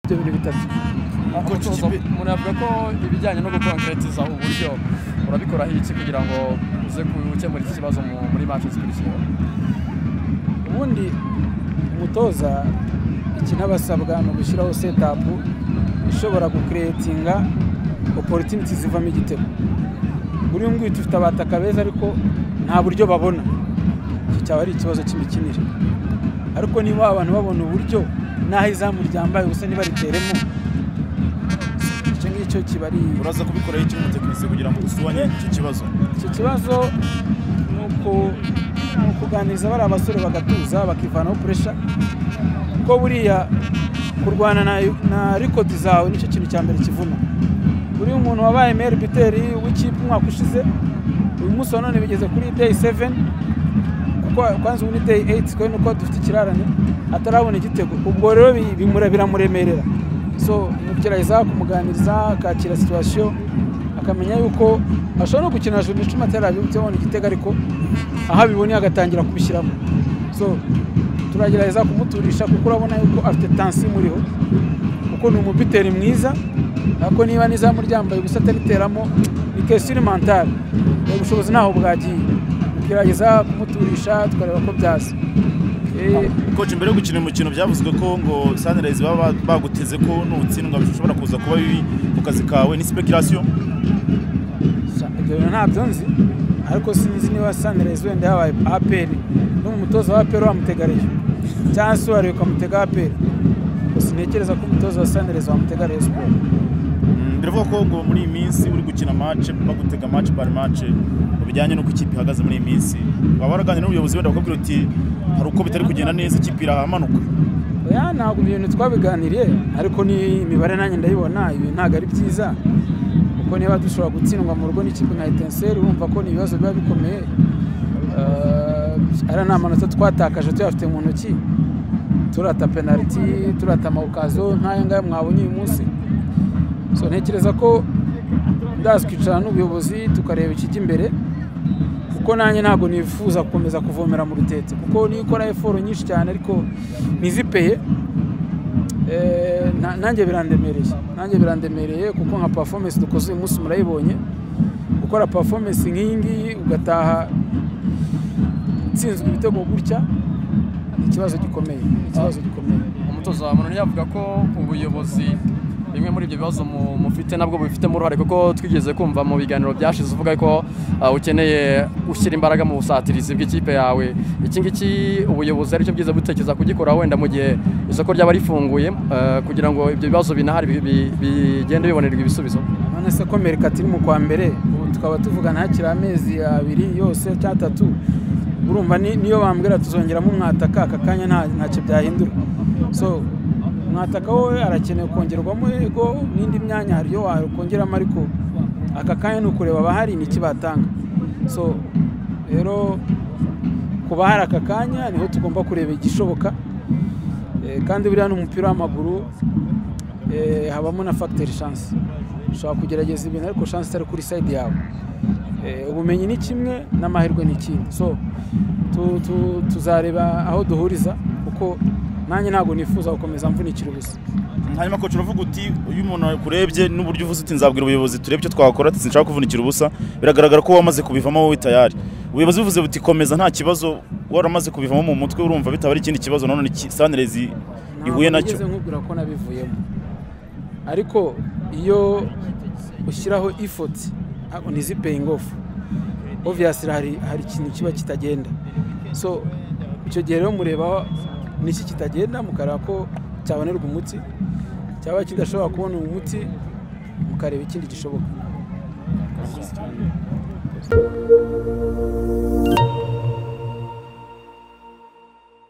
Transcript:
ibyo bintu bitatu Gucucika umutozo umuntu yavuga ko ibijyanye no gukonkeretiza uburyo urabikora iki kugira ngo uze gukemura iki kibazo mu- muri manche zikurikira ubundi umutoza ikintu aba asabwa ni ugushyiraho setapu ishobora gukeretinga oporutiniti zivamo igitego buriya nguyu dufite abataka beza ariko nta buryo babona iki cyaba ari ikibazo cy'imikinire ariko niba abantu babona uburyo n'aho izamu ryambaye ubusa ntibariteremo icyo ngicyo kiba ari uraza kubikoraho iki nk'umutekinisiye kugira ngo usubanye icyo kibazo icyo kibazo ni uku- ni ukuganiriza bariya basore bagatuza bakivanaho puresha kuko buriya kurwana na- na rikodi zawe nicyo kintu cya mbere kivuna buriya umuntu wabaye meri biteri w'ikipe umwaka ushize uyu munsi wa none bigeze kuri deyi seveni kuko kwanza ubu ni deyi eyiti kubera nuko dufite ikirarane atarabona igitego ubwo rero bi- bimure- biramuremerera so umugerageza kumuganiriza akakira situwasiyo akamenya yuko ashobora no gukina juru icumi atarabibutse abona igitego ariko aho abibonye agatangira kubishyiramo so turagerageza kumuturisha kuko urabona yuko afite tansi imuriho kuko ni umupiteri mwiza ariko niba n'izamu ryambaye ubusa atariteramo ni kesitiri mantari ubushobozi ntaho bwagiye tugerageza kumuturisha tukareba ko byaza Eh, koci mbere yo gukina umukino byavuzwe ko ngo sanirayizi baba baguteze ko nutsindwa bishobora kuza kuba bibi ku kazi kawe ni sipekirasiyo Sa- ibyo bintu ntabyo nzi ariko sinzi niba sanirayizi wenda yabaye aperi n'umutoza wa aperi wamutegariye cyangwa se uwariwe ukamutega aperi sinekereza ko umutoza wa sanirayizi wamutega siporo Mm, biravuga ko ngo muri iyi minsi uri gukina mace bagutega mace par mace mu bijyanye n'uko ikipe ihagaze muri iyi minsi waba waraganira n'ubuyobozi wenda bakubwira uti hari uko bitari kugenda neza ikipe irahamanuka oya ntabwo ibintu twabiganiriye ariko ni imibare nanjye ndayibona ibi ntabwo ari byiza kuko niba dushobora gutsindwa mu rugo n'ikipe nka etenseri wumva ko ni ibibazo biba bikomeye ari nta manota twatakaje tuyafite mu ntoki turata penaliti turata amawukazo nk'aya ngaya mwabonye uyu munsi so ntekereza ko ndazi kwicara n'ubuyobozi tukareba ikijya imbere kuko nanjye ntabwo nifuza gukomeza kuvomera mu rutete kuko niyo ukora eforo nyinshi cyane ariko ntizipeye eh, na- nanjye birandemereye nanjye birandemereye kuko nka performance dukoze uyu munsi murayibonye gukora performance nk'iyi ngiyi ugataha utsinzwe ibitego gutya ni ikibazo gikomeye ni ikibazo gikomeye umutozo wa muntu yavuga ko ubuyobozi bimwe muri ibyo bibazo mu- mufite nabwo bubifitemo uruhare kuko twigeze kumva mu biganiro byashize uvuga ko uh, ukeneye gushyira imbaraga mu busatirizi bw'ikipe yawe iki ngiki ubuyobozi aricyo bwiza butekereza kugikora wenda mu gihe isoko ryaba rifunguye uh, kugira ngo ibyo bibazo binahari bi- bi- bigende bibonerwa ibisubizo none se ko merikati iri mu kwa mbere ubu tukaba tuvugana hakiri amezi abiri yose cyangwa atatu urumva ni- niyo bambwira tuzongeramo umwataka aka kanya nta- ntacyo byahindura so umwataka wowe arakenewe kongerwamo yego n'indi myanya hari iyo wakongeramo ariko aka kanya ni ukureba abahari n'iki batanga so rero ku bahari aka kanya niho tugomba kureba igishoboka Eh, kandi buriya ni umupira w'amaguru eh, habamo na fagiteri shansi ushobora kugerageza ibintu ariko shansi itari kuri sayidi yawe Eh, ubumenyi ni kimwe n'amahirwe ni ikindi so tu- tu- tuzareba aho duhuriza kuko nanjye ntabwo nifuza gukomeza mvunikira ubusa hanyuma koci uravuga uti iyo umuntu akurebye n'uburyo uvuze uti nzabwira ubuyobozi turebe icyo twakora ati sinshaka kuvunikira ubusa biragaragara ko wamaze kubivamo wowe tayari ubuyobozi buvuze buti komeza nta kibazo waramaze kubivamo mu mutwe urumva bitaba ari ikindi kibazo nanone iki- sanirezi ihuye nacyo nigeze nkubwira ko nabivuyemo ariko iyo ushyiraho ifoti ntabwo ni zipeyingi ofu obviyasi hari hari ikintu kiba kitagenda so icyo gihe rero mureba n'iki kitagenda mukareba ko cyabonerwa umuti cyaba kidashobora kubona umuti mukareba ikindi gishoboka